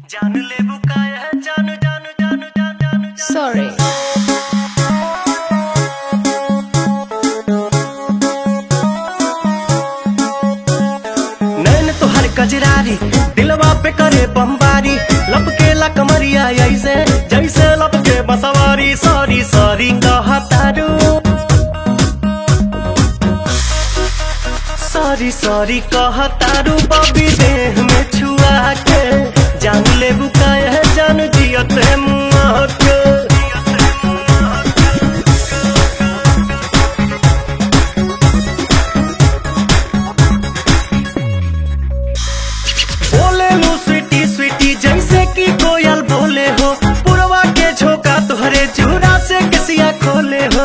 जान ले बुकाया जान जान जान जान जान Sorry. नैन तोहर कजरारी दिलवा पे करे बमबारी लपकेला कमरिया ऐसे जैसे लपके बसवारी सॉरी सॉरी कहतारू सॉरी सॉरी कहतारू बबी देह में छुआ के जान ले बुकाया जान जियत मुआ के बोले लो स्वीटी स्वीटी जैसे कि कोयल बोले हो पुरवा के झोंका तुहरे चूड़ा से किसिया खोले हो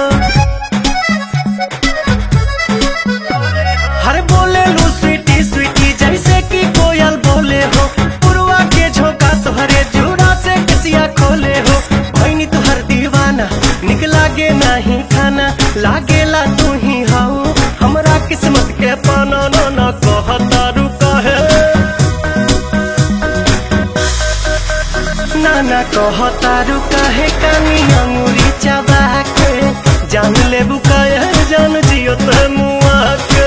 हर बोले लो स्वीटी स्वीटी जैसे कि कोयल बोले हो पुरवा के झोंका तुहरे चूड़ा से किसिया खोले हो भैनी तुहर दीवाना निक लागे नहीं खाना लागेला तू ही हाउ हमरा किस्मत के पाना न न कहतारू कहे नाना कहतारू काहे कानी अंगुरी चबा के जान ले बुकाया जान जियो ते मुआ के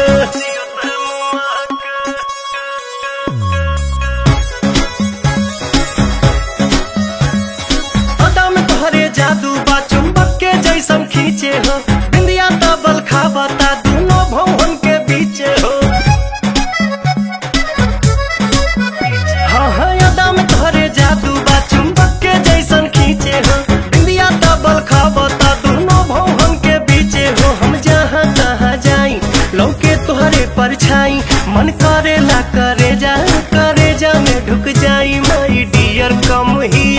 अदा में तोहरे जादू बा चुंबक के जैसन खींचे हो बिंदिया तबल खाबता दोनों भवन के बीचे हो हाँ हाँ यादा में तोहरे जादू बा चुंबक के जैसन खींचे हो इंडिया डबल खाबता दोनों भवन के बीचे हो हम जहाँ तहाँ जाई लौके तोहरे परछाई मन करेला करे जा करे जा में ढुक जाई माई डियर कम ही